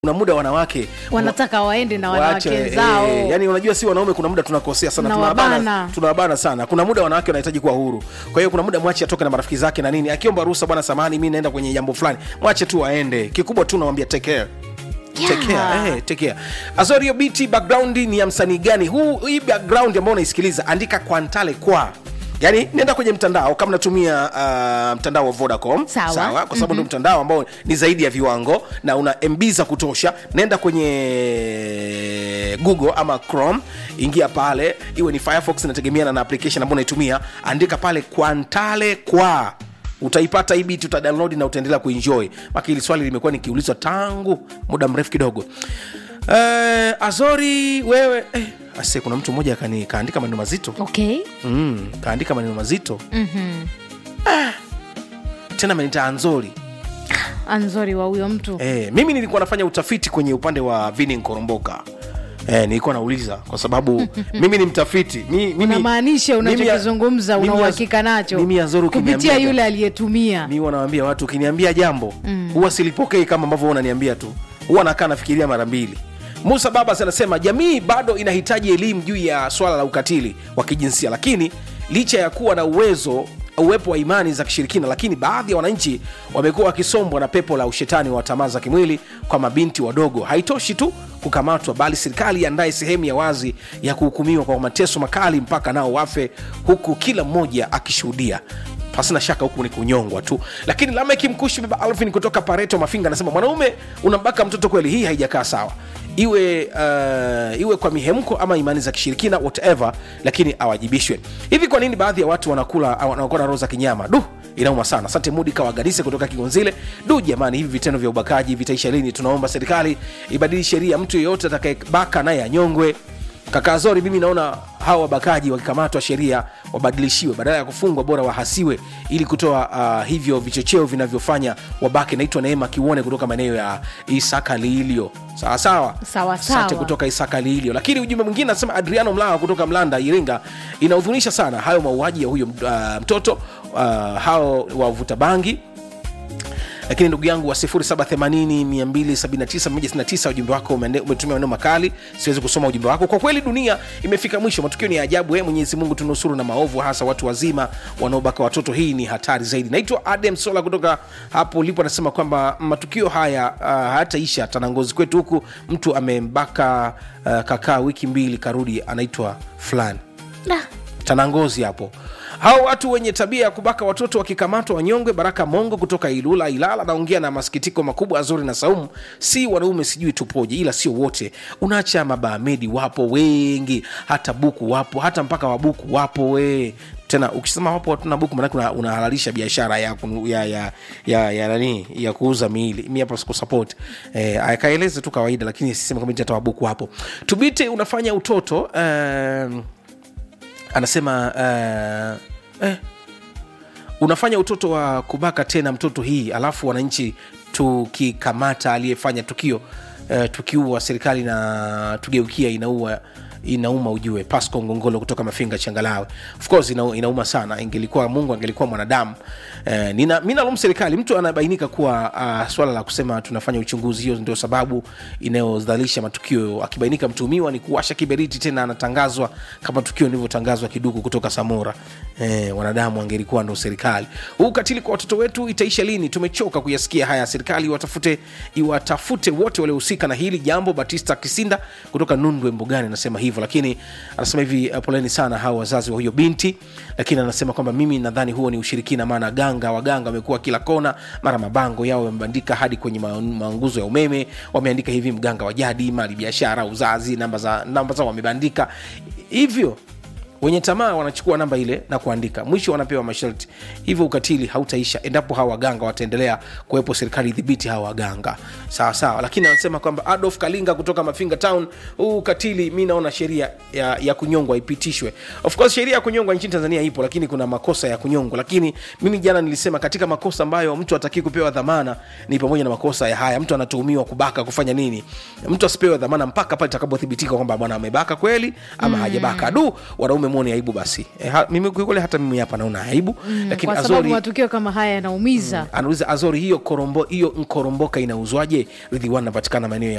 kuna muda wanawake wanataka waende na wanawake waache, zao eh, yani unajua si wanaume kuna muda tunakosea sana Tunawabana. tunawabana tunawabana sana kuna muda wanawake wanahitaji kuwa huru kwa hiyo kuna muda mwache atoke na marafiki zake na nini akiomba ruhusa bwana samahani mi naenda kwenye jambo fulani mwache tu aende kikubwa tu nawambia take care Take care, eh, take care. azorio bt background ni ya msanii gani huu hii background ambao unaisikiliza andika kwantale kwa yaani nenda kwenye mtandao kama natumia uh, mtandao wa vodacom Sawa. kwa sababu mm-hmm. ndo mtandao ambao ni zaidi ya viwango na una mb za kutosha nenda kwenye google ama chrome ingia pale iwe ni firefox inategemeana na application ambayo unaitumia andika pale kwantale kwa utaipata hii biti utadownload na utaendelea kuenjoy maka hili swali limekuwa nikiulizwa tangu muda mrefu kidogo eh, azori wewe eh, ase kuna mtu mmoja kani- kaandika maneno mazito okay mm, kaandika maneno mazito mm-hmm. tena amenita anzori anzori wa huyo mtu Eh, mimi nilikuwa nafanya utafiti kwenye upande wa vini nkoromboka Eh, nilikuwa nauliza kwa sababu mimi ni mtafiti mi, mimi, unamaanisha mimi- unachokizungumza una mimi ya- uhakika nacho mimi ya Zoro kupitia ukiniambia- yule aliyetumia mi wanawambia watu ukiniambia jambo huwa silipokei kama ambavyo wewe unaniambia tu huwa nakaa nafikiria mara mbili musa babas anasema jamii bado inahitaji elimu juu ya swala la ukatili wa kijinsia lakini licha ya kuwa na uwezo uwepo wa imani za kishirikina lakini baadhi ya wananchi wamekuwa wakisombwa na pepo la ushetani wa tamaa za kimwili kwa mabinti wadogo haitoshi tu kukamatwa bali serikali iandaye sehemu ya wazi ya kuhukumiwa kwa mateso makali mpaka nao wafe huku kila mmoja akishuhudia pasina shaka huku ni kunyongwa tu lakini lameki mkushi baba alvin kutoka pareto mafinga anasema mwanaume unambaka mtoto kweli hii haijakaa sawa iwe uh, iwe kwa mihemko ama imani za kishirikina whatever lakini awajibishwe hivi kwa nini baadhi ya watu wanakula wanakuwa na roho za kinyama du inauma sana asante mudi kawaganise kutoka kigonzile du jamani hivi vitendo vya ubakaji vitaisha lini tunaomba serikali ibadili sheria mtu yeyote atakayebaka naye anyongwe kaka zori mimi naona hawa wabakaji wakikamatwa sheria wabadilishiwe badala ya kufungwa bora wahasiwe ili kutoa uh, hivyo vichocheo vinavyofanya wabake naitwa neema kiuone kutoka maeneo ya isaka liilio sawasawa Sawa, asante sawa. kutoka isaka liilio lakini ujumbe mwingine anasema adriano mlawa kutoka mlanda iringa inahuzunisha sana hayo mauaji ya huyo uh, mtoto uh, hao wavuta bangi lakini ndugu yangu wa 780 ujumbe wako umeende- umetumia maneno makali siwezi kusoma ujumbe wako kwa kweli dunia imefika mwisho matukio ni ya ajabu e mwenyezi mungu tunusuru na maovu hasa watu wazima wanaobaka watoto hii ni hatari zaidi naitwa adem sola kutoka hapo ulipo anasema kwamba matukio haya uh, hayataisha tanangozi kwetu huku mtu amembaka uh, kakaa wiki mbili karudi anaitwa fulani tanangozi hapo hao watu wenye tabia ya kubaka watoto wakikamatwa wanyongwe baraka mongo kutoka ilula ilala naongea na masikitiko makubwa azuri na saumu si wanaume sijui tupoje ila sio wote unaacha mabaamedi wapo wengi hata buku wapo hata mpaka wabuku wapo we tena ukisema wapo watu na buku manake una- unahalalisha biashara ya, kunu- ya, ya, ya, ya nani ya kuuza miili mi hapa sikusapoti eh, akaeleze tu kawaida lakini sisema kama eti hata wabuku wapo tubite unafanya utoto um, anasema uh, eh, unafanya utoto wa kubaka tena mtoto hii alafu wananchi tukikamata aliyefanya tukio uh, tukiua serikali na tugeukia inaua inauma ujue pasco ngongolo kutoka mafinga changalawe of course ina, inauma sana ingelikuwa mungu angelikuwa mwanadamu eh, nina, mi nalum serikali mtu anabainika kuwa uh, swala la kusema tunafanya uchunguzi hiyo ndio sababu inayodhalisha matukio akibainika mtumiwa ni kuwasha kiberiti tena anatangazwa kama tukio lilivyotangazwa kiduku kutoka samora eh, wanadamu angelikuwa ndo serikali huu ukatili kwa watoto wetu itaisha lini tumechoka kuyasikia haya serikali iwatafute iwatafute wote waliohusika na hili jambo batista kisinda kutoka nundwe mbugani anasema hivyo lakini anasema hivi uh, poleni sana hawa wazazi wa huyo binti lakini anasema kwamba mimi nadhani huo ni ushirikina maana ganga waganga wamekuwa kila kona mara mabango yao wamebandika hadi kwenye ma- maunguzo ya umeme wameandika hivi mganga wa jadi mali biashara uzazi namba za namba zao wamebandika hivyo wenye tamaa wanachukua namba ile na kuandika mwisho wanapewa masharti hivyo ukatili hautaisha endapo hawa waganga wataendelea kuwepo serikali idhibiti hawa waganga sawa sawa lakini anasema kwamba adolf kalinga kutoka mafinga town huu ukatili mi naona sheria ya, ya kunyongwa ipitishwe of course sheria ya kunyongwa nchini tanzania ipo lakini kuna makosa ya kunyongwa lakini mimi jana nilisema katika makosa ambayo mtu atakii kupewa dhamana ni pamoja na makosa ya haya mtu anatuhumiwa kubaka kufanya nini mtu asipewe dhamana mpaka pale itakapothibitika kwamba bwana amebaka kweli ama mm. hajabaka du wanaume amemwoni aibu basi e, ha, mimi kiukweli hata mimi hapa naona aibu mm, lakini kwa sababu azori matukio kama haya yanaumiza anauliza azori hiyo korombo hiyo nkoromboka inauzwaje ridhiwan napatikana maeneo ya